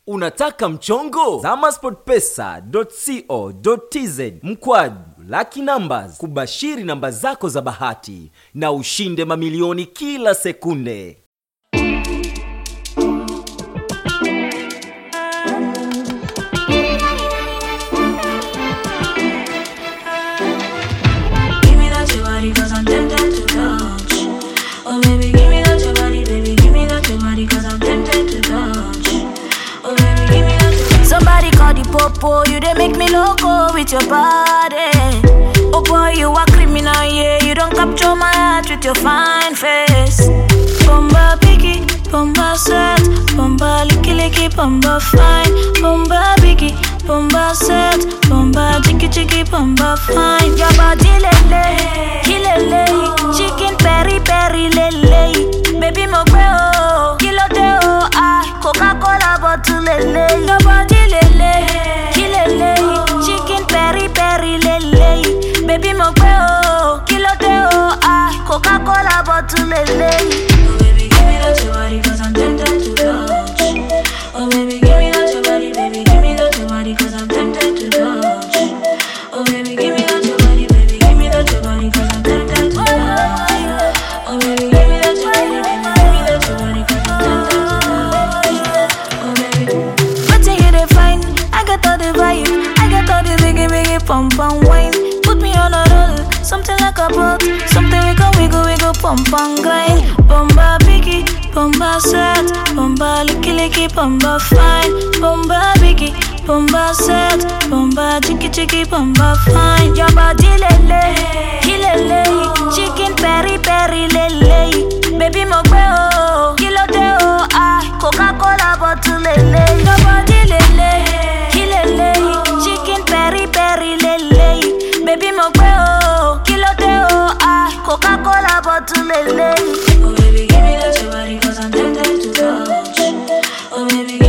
unataka mchongo zama sportpesa.co.tz mkwaju laki numbers kubashiri namba zako za bahati na ushinde mamilioni kila sekunde Give me that your body cause I'm tempted to touch. Oh baby, give me that your body, baby, give me that your body cause I'm tempted to touch. Oh baby, give me that your body. Somebody call the popo, you they make me loco with your body. Oh boy, you are criminal, yeah. You don't capture my heart with your fine face. Bomba biggie, bomba set, bomba licky licky, bomba fine, bomba biggie, bomba set, bomba chicky chicky, bomba fine. Your body lele, kilele, chicken peri peri lele, baby mo gbe o, kilo de o, ah, Coca Cola bottle lele, your body lele, kilele, chicken peri peri lele, baby mo gbe o, kilo de o, ah, Coca Cola bottle lele. Oh baby, give me that your body cause I'm tempted to touch. Oh baby, give me that your body, baby, give me that your body cause I'm tempted to touch. Oh baby, give me that your body, baby, give me that your body cause I'm tempted to touch. Oh baby, give me that your body, baby, give me that your body cause I'm tempted to touch. Oh baby. Wetin you dey find? I got all the vibe, I got all the biggie biggie pump and wine. Put me on a roll, something like a boat, something we can wiggle wiggle pump and grind. Bomba biggie, bomba set, bomba licky licky, bomba fine, bomba biggie. Bomba set, bomba chicky chicky, bomba fine. Your body lele, kilele, chicken peri peri lele. Baby mo gbe o, kilo de o, ah, Coca Cola bottle lele. Your body lele, kilele, chicken peri peri lele. Baby mo gbe o, kilo de o, ah, Coca Cola bottle lele. Oh baby, give me that your body cause I'm tempted to touch. Oh baby, give